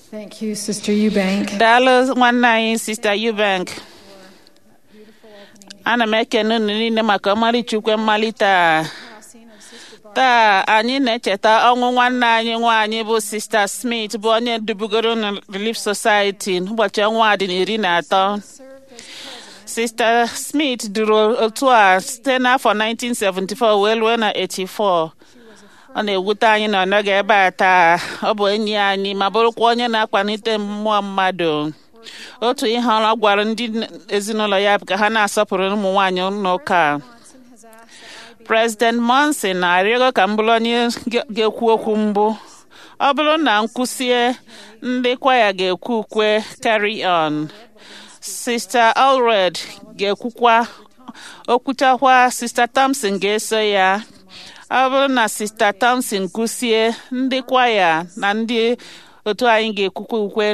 Thank you, Sister Eubank. daalụ nwanne anyị sista Eubank ana m ekene unu niile maka ọmarịchukwu mmalite a taa anyị na-echeta ọnwụ nwanne anyị nwaanyị bụ sista Smith bụ onye dubugoro na Relief Society n'ụbọchị ọnwa a dị na iri na atọ sista Smith duru otu a site n'afọ 1974 wee ruo na 84 ọ na-ewute anyị na ọ nọghị ebe a taa ọ bụ enyi anyị ma bụrụkwa onye na-akwanite mmụọ mmadụ otu ihe ọ gwara ndị ezinụlọ ya bụ ka ha na-asọpụrụ ụmụ nwaanyị n'ụka a. President Monson na-arịọgo ka m bụrụ onye ga-ekwu okwu mbụ ọ bụrụ na m kwụsie ndị kwaya ga-ekwu ukwe carry on Sister Allred ga-ekwukwa okwuchakwa Sister Thompson ga-eso ya ọ bụrụ na Sister Thompson kwụsie ndị kwaya na ndị otu anyị ga-ekwukwa ukwe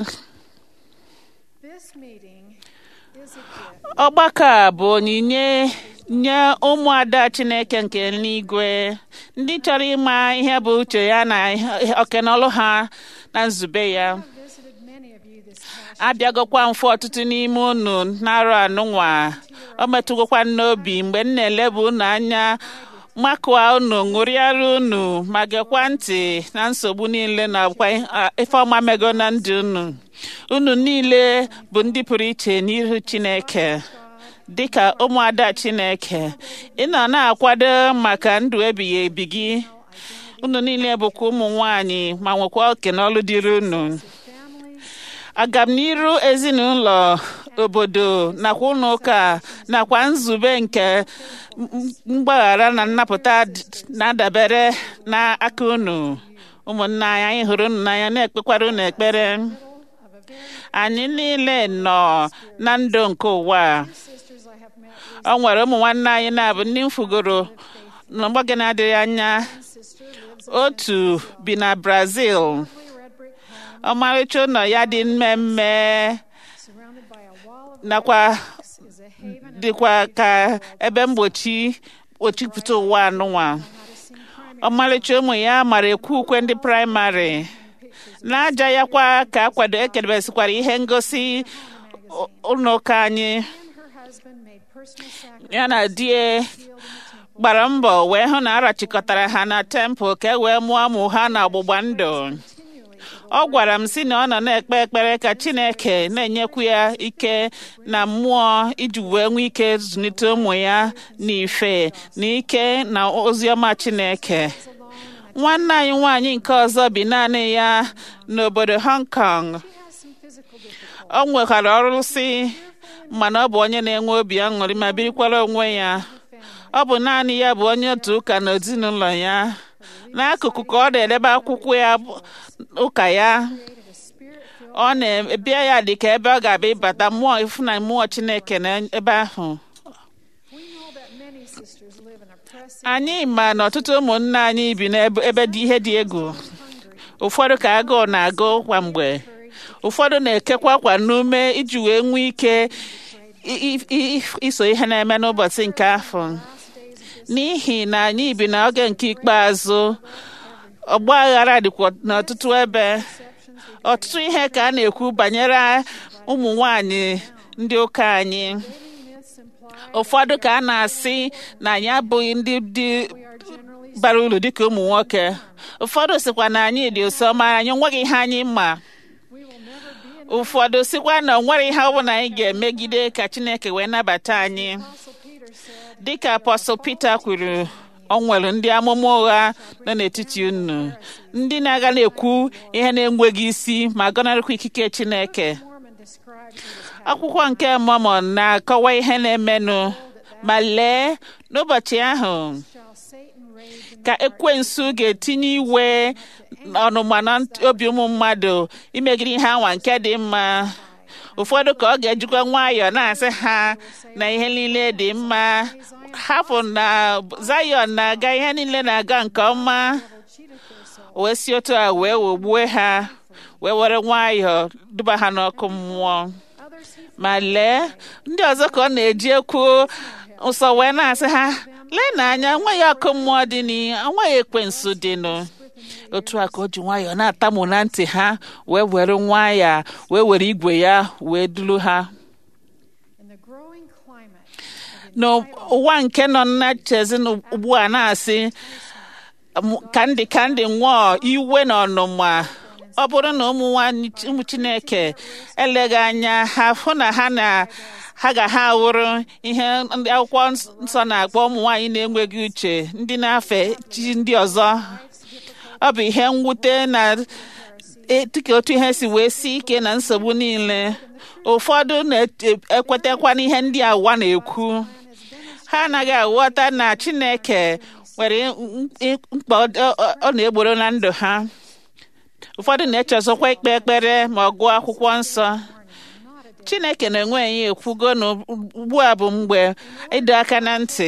This meeting is a gift ọgbakọ a bụ onyinye nye ụmụada Chineke nke eluigwe ndị chọrọ ịma ihe bụ uche ya na okenọlụ ha na nzube ya I've visited many of you this past abịagokwa mfe ọtụtụ n'ime unu na-arụ anụnwa ọ metụgokwa n'obi mgbe m na-elebu unu anya makụọ unu ṅụrịara unu ma gekwa ntị na nsogbu niile na kwa ife ọma mego na ndụ unu unu niile bụ ndị pụrụ iche n'ihu Chineke dịka ụmụada Chineke ị nọ na-akwado maka ndụ ebighị ebi gị unu niile bụkwa ụmụ nwanyị ma nwekwa oke n'ọlụ dịrị unu family agamniru ezinụlọ obodo nakwa ụlọ ụka nakwa nzube nke m- m- mgbaghara na nnapụta d- na-adabere n'aka unu ụmụnna anyị anyị hụrụ unu n'anya na-ekpekwara unu ekpere of a very anyị niile nọ na ndụ nke ụwa a. sisters I have met ọ nwere ụmụ nwanne anyị na-abụ ndị mfugoro n'ọgbọge na-adịghị anya sister lives otu bi na Brazil in a red brick home ọmarịcha ụlọ ya dị mmemme surrounded by a wall of nakwa rocks is a haven of dịkwa ka ebe mgbochi kpochipụta ụwa anụnwa how to sing primary ọmarịcha ụmụ ya mara ekwu ukwe ndị praịmarị n'aja ya kwa ka akwado ekedebesikwara ihe ngosi ụ- ụlọ ụka anyị and her husband made personal sacrifice ya na di ya to build in the temple gbara mbọ wee hụ na arachịkọtara ha na tempụl ka e wee mụọ ụmụ ha na ọgbụgba ndụ continually ọ gwara m sị na ọ nọ na-ekpe ekpere ka Chineke na-enyekwu ya ike na mmụọ iji wee nwee ike zụlite ụmụ ya n'ife na ike na ozi ọma Chineke nwanne anyị nwaanyị nke ọzọ bi naanị ya n'obodo Hong Kong she has some physical difficulties ọ nwekwara ọrụsị mana ọ bụ onye na-enwe obi aṅụrị ma birikwara onwe ya ọ bụ naanị ya bụ onye otu ụka na ezinụlọ ya n'akụkụ ka ọ na-edebe akwụkwọ ya bụ- ụka ya created a spirit filled ọ na-ebịa ya dị ka ebe ọ ga-abịa ịbata mmụọ ifu na mmụọ Chineke na ebe ahụ we know that many sisters live in oppressive anyị ma na ọtụtụ ụmụnne anyị bi n'ebe ebe dị ihe dị egwu hungry ụfọdụ ka agụụ na-agụ kwa mgbe ụfọdụ na-ekekwa kwa n'ume iji wee nwee ike i- i- i- iso ihe na-eme n'ụbọchị nke afọ last days of this n'ihi na anyị bi n'oge nke ikpeazụ ọgba aghara dịkwa n'ọtụtụ ebe exceptions we ọtụtụ ihe ka a na-ekwu banyere ụmụ nwanyị ndị ụka anyị daily myths imply ụfọdụ ka a na-asị na anyị abụghị ndị dị we are generally bara uru dịka ụmụ nwoke ụfọdụ sịkwa na anyị dị ụsọ ma anyị nweghị ihe anyị ma we will never be in ụfọdụ sịkwa na o nwere ihe ọbụla anyị ga-emegide ka Chineke wee nabata anyị Apostle Peter said dịka apọstọl Pita kwuru ọ nwere ndị amụma ụgha nọ n'etiti unu ndị na-aga na-ekwu ihe na-enweghị isi ma gọnarịkwa ikike Chineke Mormon describes what is happening akwụkwọ nke Mọmọn na-akọwa ihe na-emenụ ma lee n'ụbọchị ahụ shall Satan rage in ka ekwensu ga-etinye iwe ọnụma na obi ụmụ mmadụ imegide ihe anwa nke dị mma ụfọdụ ka ọ ga-ejikwa nwayọọ na-asị ha na ihe niile dị mma hapụ na Zion na-aga ihe niile na-aga nke ọma cheated their soul wee si otu a wee wogbue ha wee were nwayọọ duba ha n'ọkụ mmụọ others he ma lee ndị ọzọ ka ọ na-eji ekwu nsọ wee na-asị ha lee n'anya nweghị ọkụ mmụọ dị n'i enweghị ekwensu dịnụ with otu a ka o ji nwayọọ na-atamu na ntị ha wee were nwa ya wee were igwe ya wee duru ha In the growing climate of n'ụwa nke nọ na chezi ugbu a na-asị m- kandi kandi nwụọ iwe na ọnụma ọ bụrụ na ụmụ nwanyị ụmụ chineke eleghị anya ha hụ na ha na ha ga ha wụrụ ihe ndị akwụkwọ nsọ na-akpọ ụmụ nwanyị na-enweghị uche ndị na-afe chi ndị ọzọ ọ bụ ihe mwute na e- dịka otu ihe si wee si ike na nsogbu niile ụfọdụ na-ekwetakwa n'ihe ndị awa na-ekwu ha anaghị aghọta na chineke nwere m- m- mkpa ọ ọ- ọ na-egboro na ndụ ha ụfọdụ na-echezọkwa ikpe ekpere ma ọ gụọ akwụkwọ nsọ chineke na-enwe ya ekwugo na ugbu a bụ mgbe ịdọ aka na ntị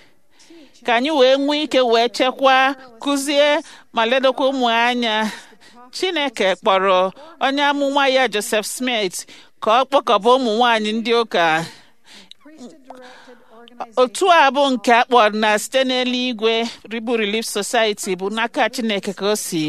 ka anyị wee nwee ike wee chekwaa kụzie ma ledokwa ụmụ anya chineke kpọrọ onye amụma ya joseph smith ka ọ kpọkọba ụmụ nwanyị ndị ụka priesthood-directed organization otu a bụ nke a kpọrọ na site n'eluigwe ribu relief society bụ n'aka chineke ka o si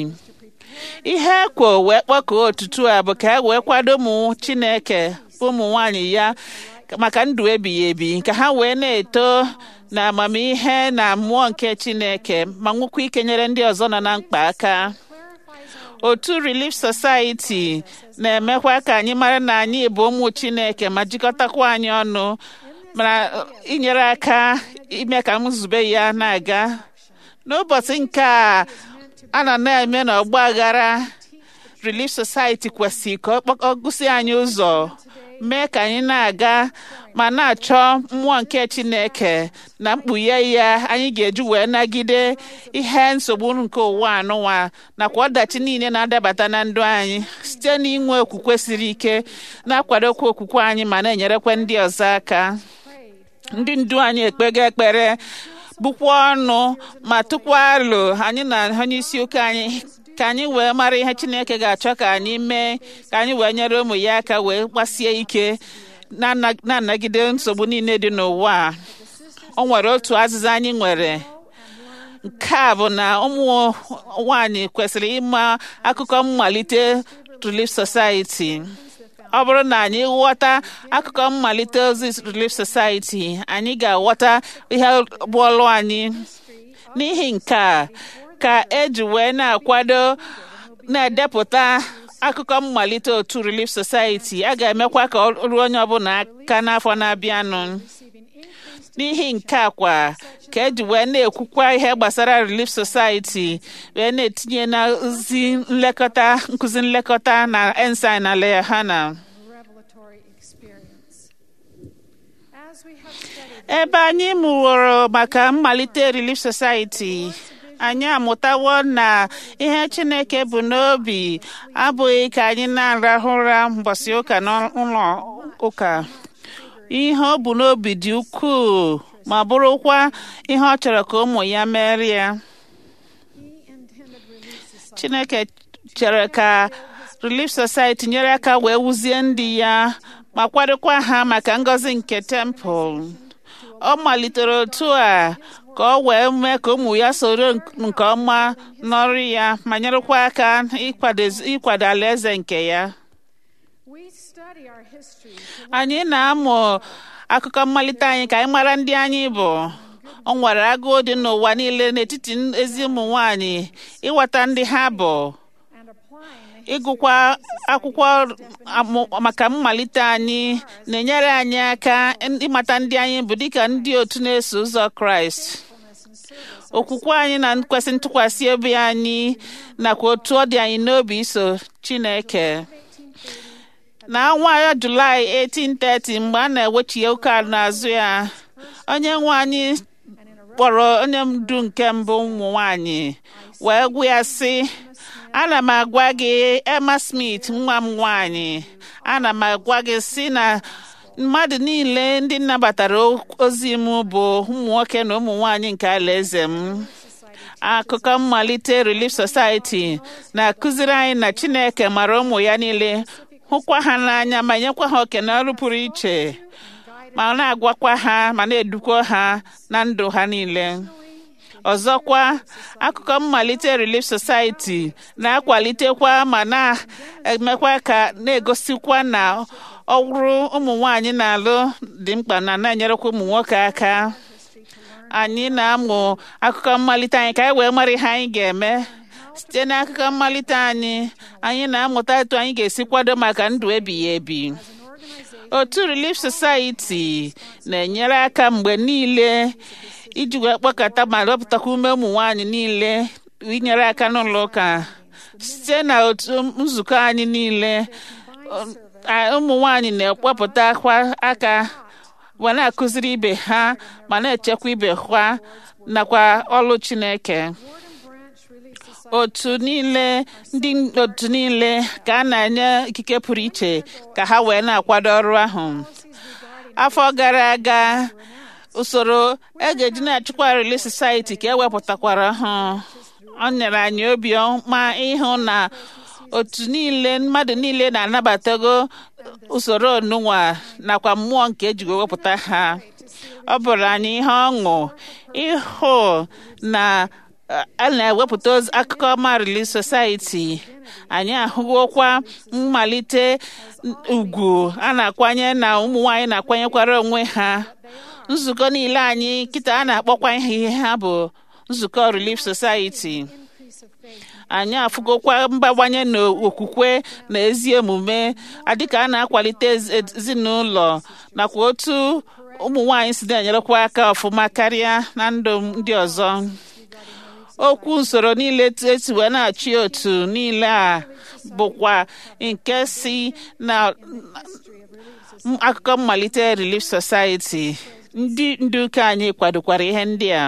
ihe ekwo wee kpọkọọ otutu a bụ ka e wee kwado ụmụ chineke bụ ụmụ nwanyị ya maka ndụ ebighị ebi ka ha wee na-eto na amamihe na mmụọ nke chineke ma nwekwa ike nyere ndị ọzọ nọ na mkpa aka clarifies our otu relief society na-emekwa ka anyị mara na anyị bụ ụmụ chineke ma jikọtakwa anyị ọnụ mana inyere aka ime ka nzube ya na-aga n'ụbọchị nke a a nọ na-eme n'ọgba aghara relief society kwesịrị ka ọ kpọ- ọ gụsị anyị ụzọ mee ka anyị na-aga ma na-achọ mmụọ nke chineke na mkpughe ya anyị ga-eji wee nagide ihe nsogbu nke ụwa anụnwa nakwa ọdachi niile na-adabata na ndụ anyị site n'inwe okwukwe siri ike na-akwadokwa okwukwe anyị ma na-enyerekwa ndị ọzọ aka ndị ndu anyị ekpego ekpere bụkwa ọnụ ma tụkwa alo anyị na onye isi ụka anyị ka anyị wee mara ihe chineke ga-achọ ka anyị mee ka anyị wee nyere ụmụ ya aka wee gbasie ike na-ana- na-anagide nsogbu niile dị n'ụwa a. o nwere otu azịza anyị nwere nke a bụ na ụmụ nwanyị kwesịrị ịma akụkọ mmalite Relief Society ọ bụrụ na anyị ghọta akụkọ mmalite ozi Relief Society anyị ga-aghọta ihe bụ ọlụ anyị n'ihi nke a ka eji wee na-akwado na-edepụta akụkọ mmalite otu Relief Society a ga-emekwa ka ọ ruo onye ọbụla aka n'afọ na-abịanụ n'ihi nke a kwa ka eji wee na-ekwukwa ihe gbasara Relief Society wee na-etinye na ozi nlekọta nkụzi nlekọta na ensign na Lehana revelatory experience. As we have studied ebe anyị mụworo maka mmalite Relief Society anyị amụtawo na ihe Chineke bụ n'obi abụghị ka anyị na-arahụ ụra mbọsị ụka n'ụlọ ụka ihe ọ bụ n'obi dị ukwuu ma bụrụkwa ihe ọ chọrọ ka ụmụ ya mere ya He intended Relief Society Chineke chere ka Relief Society nyere aka wee wuzie ndị ya ma kwadokwa ha maka ngọzi nke temple ọ malitere otu a ka ọ wee mee ka ụmụ ya soro nke ọma n'ọrụ ya ma nyerekwa aka ịkwado- ịkwado alaeze nke ya We study our history to anyị na-amụ akụkọ mmalite anyị ka anyị mara ndị anyị bụ ọ nwere agụụ dị n'ụwa niile n'etiti ezi ụmụ nwanyị ịghọta ndị ha bụ and applying the ịgụkwa akwụkwọ amụ- maka mmalite anyị na-enyere anyị aka ịmata ndị anyị bụ dịka ndị otu na-eso ụzọ kraịst faithfulness and service okwukwe anyị na nkwesị ntụkwasị obi anyị nakwa otu ọ dị anyị n'obi iso chineke n'ọnwa ya julaị 1830 mgbe a na-ewechie ụka n'azụ ya onye nwe anyị kpọrọ onye ndu nke mbụ ụmụ nwanyị wee gwa ya sị ana m agwa gị Emma Smith nwa m nwanyị ana m agwa gị sị na mmadụ niile ndị nabatara ozi m bụ ụmụ nwoke na ụmụ nwanyị nke alaeze m akụkọ mmalite Relief Society na-akụziri anyị na Chineke mara ụmụ ya niile hụkwa ha n'anya ma nyekwa ha oke n'ọrụ pụrụ iche ma na-agwakwa ha ma na-edukwa ha na ndụ ha niile ọzọkwa akụkọ mmalite Relief Society na-akwalitekwa ma na-emekwa ka na-egosikwa na ọrụ ụmụ nwanyị na-alụ dị mkpa na na-enyerekwa ụmụ nwoke aka anyị na-amụ akụkọ mmalite anyị ka anyị wee mara ihe anyị ga-eme site n'akụkọ mmalite anyị anyị na-amụta etu anyị ga-esi kwado maka ndụ ebighị ebi otu Relief Society na-enyere aka mgbe niile iji wee kpọkọta ma wepụtakwa ume ụmụ nwanyị niile inyere aka n'ụlọ ụka site na otu nzukọ anyị niile ụmụ nwanyị na-ekpọpụtakwa aka ma na-akụziri ibe ha ma na-echekwa ibe ha nakwa ọlụ Chineke otu niile ndị otu niile ka a na-enye ikike pụrụ iche ka ha wee na-akwado ọrụ ahụ afọ gara aga usoro egeji na-achịkwa Relief Society ka ewepụtakwara ha ọ nyere anyị obi ọma ịhụ na otu niile mmadụ niile na-anabatago usoro onunwa nakwa mmụọ nke ejigo wepụta ha ọ bụrụ anyị ihe ọṅụ ịhụ na a na-ewepụta akụkọ ọma Relief Society anyị ahụgokwa mmalite ugwu a na-akwanye na ụmụ nwanyị na-akwanyekwara onwe ha nzukọ niile anyị kịta a na-akpọkwa ihe ha bụ nzukọ Relief Society anyị afụgokwa mgbawanye n'okwukwe na ezi omume adịka a na-akwalite ezinụlọ nakwa otu ụmụ nwanyị si na-enyerekwa aka ọfụma karịa na ndụ ndị ọzọ okwu usoro niile esi wee na-achị otu niile a bụkwa nke si na akụkọ mmalite Relief Society ndị ndu ụka anyị kwadokwara ihe ndị a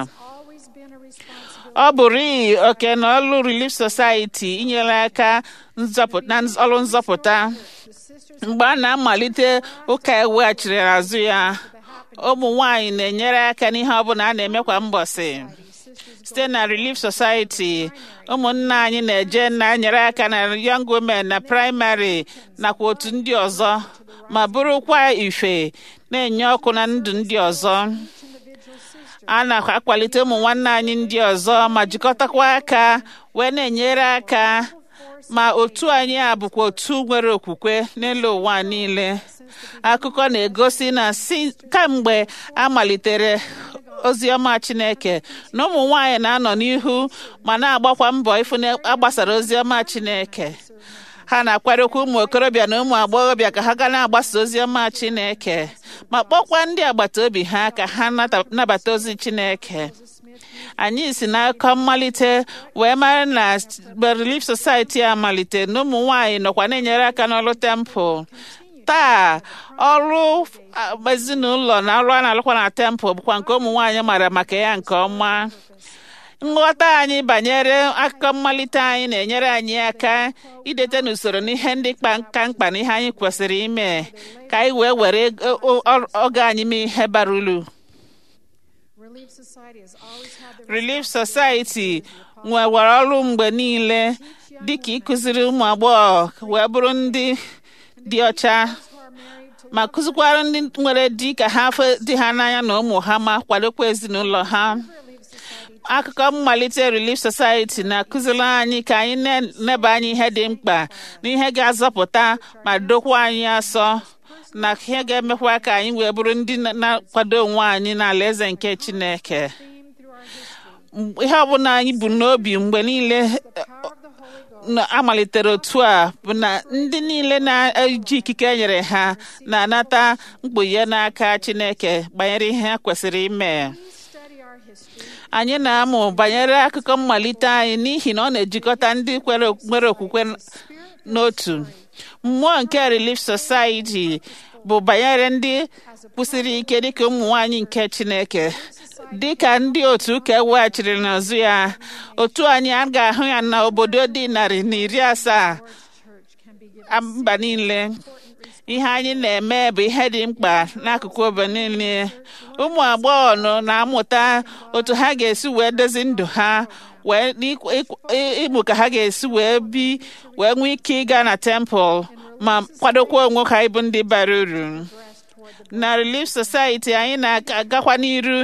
ọ bụrụ oke na ọlụ Relief Society inyere aka na ọrụ nzọpụta mgbe a na-amalite ụka eweghachiri azụ ya ụmụ nwanyị na-enyere aka n'ihe ọbụla a na-eme kwa mbọsị site na Relief Society ụmụnna anyị na-eje na-enyere aka na Young Women na praịmarị nakwa otu ndị ọzọ ma bụrụkwa ife na-enye ọkụ na ndụ ndị ọzọ a na-akwalite ụmụ nwanne anyị ndị ọzọ ma jikọtakwa aka wee na-enyere aka ma otu anyị a bụkwa otu nwere okwukwe n'elu ụwa niile akụkọ na-egosi na si kamgbe a malitere ozi ọma Chineke na ụmụ nwanyị na-anọ n'ihu ma na-agbakwa mbọ ịfụ na agbasara ozi ọma Chineke ha na-akwadokwa ụmụ okorobịa na ụmụ agbọghọbịa ka ha ga na-agbasa ozi ọma Chineke ma kpọkwa ndị agbata obi ha ka ha nabata ozi Chineke anyị si n'akọ mmalite wee mara na Relief Society a malite na ụmụ nwanyị nọkwa na-enyere aka n'ọrụ tempụl taa ọrụ ezinụlọ na ọrụ a na-alụkwa na tempụl bụkwa nke ụmụ nwaanyị mara maka ya nke ọma nghọta anyị banyere akụkọ mmalite anyị na-enyere anyị aka idete n'usoro n'ihe ndị ka mkpa na ihe anyị kwesịrị ime ka anyị wee were oge anyị mee ihe bara uru Relief Society nwewara ọrụ mgbe niile dịka ịkụziri ụmụ agbọghọ wee bụrụ ndị dị ọcha ma kụzikwara ndị nwere di ka ha dị ha n'anya na ụmụ ha ma kwadokwa ezinụlọ ha akụkọ mmalite Relief Society na-akụziri anyị ka anyị na-neba anya ihe dị mkpa na ihe ga-azọpụta ma dokwa anyị asọ na ihe ga-emekwa ka anyị wee bụrụ ndị na-akwado onwe anyị n'ala eze nke Chineke ihe ọbụla anyị bụ n'obi mgbe niile amalitere otu a bụ na ndị niile na-eji ikike e nyere ha na-anata mkpughe n'aka Chineke banyere ihe ha kwesịrị ime anyị na-amụ banyere akụkọ mmalite anyị n'ihi na ọ na-ejikọta ndị nwere okwukwe n'otu mmụọ nke Relief Society bụ banyere ndị kwụsịrị ike dịka ụmụ nwanyị nke Chineke dịka ndị otu ụka eweghachiri n'azụ ya otu anyị a ga-ahụ ya n'obodo dị narị na iri asaa mba niile ihe anyị na-eme bụ ihe dị mkpa n'akụkụ obodo niile ụmụ agbọghọ nọ na-amụta otu ha ga-esi wee dozi ndụ ha wee ịmụ ka ha ga-esi wee bi wee nwee ike ịga na tempụl ma kwadokwa onwe ha ịbụ ndị bara uru na Relief Society anyị na-agakwa n'iru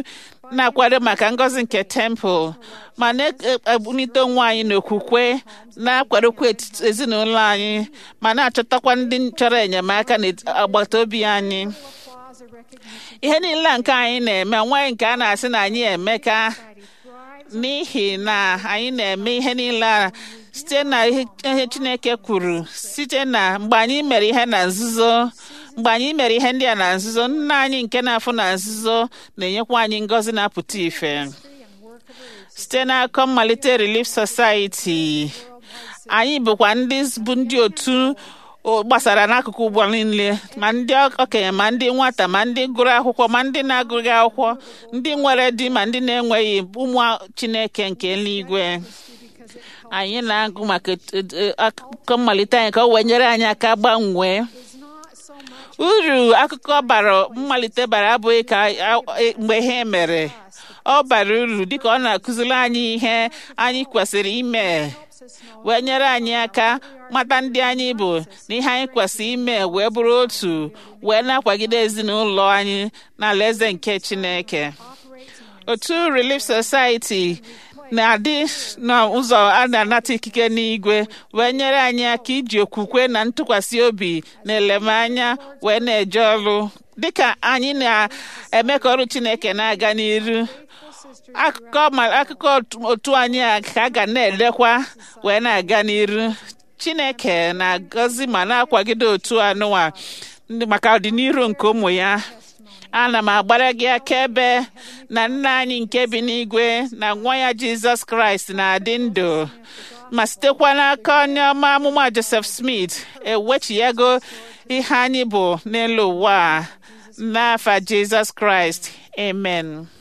na-akwado maka ngọzi nke tempụl ma na-ebunite onwe anyị n'okwukwe na-akwadokwa etiti ezinụlọ anyị ma na-achọtakwa ndị chọrọ enyemaka n'agbata obi anyị applause or recognition. ihe niile a nke anyị na-eme nwaanyị nke a na-asị na anyị emeka Society thrives n'ihi na anyị na-eme ihe niile a site na ihe ihe Chineke kwuru site na mgbe anyị mere ihe na nzuzo mgbe anyị mere ihe ndị a na nzuzo nna anyị nke na-afụ na nzuzo na-enyekwa anyị ngọzi na-apụta ife and work of relief. site n'akọ mmalite Relief Society anyị bụkwa ndị bụ ndị otu o- gbasara n'akụkụ ụgbọ niile ma ndị okenye ma ndị nwata ma ndị gụrụ akwụkwọ ma ndị na-agụghị akwụkwọ ndị nwere di ma ndị na-enweghị ụmụ Chineke nke eluigwe Because it anyị na-agụ maka et- et- et- akụkọ mmalite anyị ka o wee nyere anyị aka gbanwee is not so much uru akụkọ bara mmalite bara abụghị ka a- e- mgbe ihe mere ọ bara uru dịka ọ na-akụziri anyị ihe anyị kwesịrị ime helps us know wee nyere anyị aka mata ndị anyị bụ na ihe anyị kwesịrị ime wee bụrụ otu wee na-akwagide ezinụlọ anyị n'ala eze nke Chineke operates in otu Relief Society na-adị n'ụzọ a na-anata ikike n'igwe wee nyere anyị aka iji okwukwe na ntụkwasị obi na elemanya wee na-eje ọrụ dịka anyị na-eme ka ọrụ Chineke na-aga n'iru akụkọ ma akụkọ otu- otu anyị a ka a ga na-edekwa wee na-aga n'iru Chineke na-agọzi ma na-akwagide otu anụwa ndị maka ọdịnihu nke ụmụ ya ana m agbara gị akaebe na nna anyị nke bi n'igwe na nwa ya Jizọs Kraịst na-adị ndụ ma sitekwa n'aka onye ọma amụma Joseph Smith ewechiyago ihe anyị bụ n'elu ụwa a. n'afa Jizọs Kraịst amen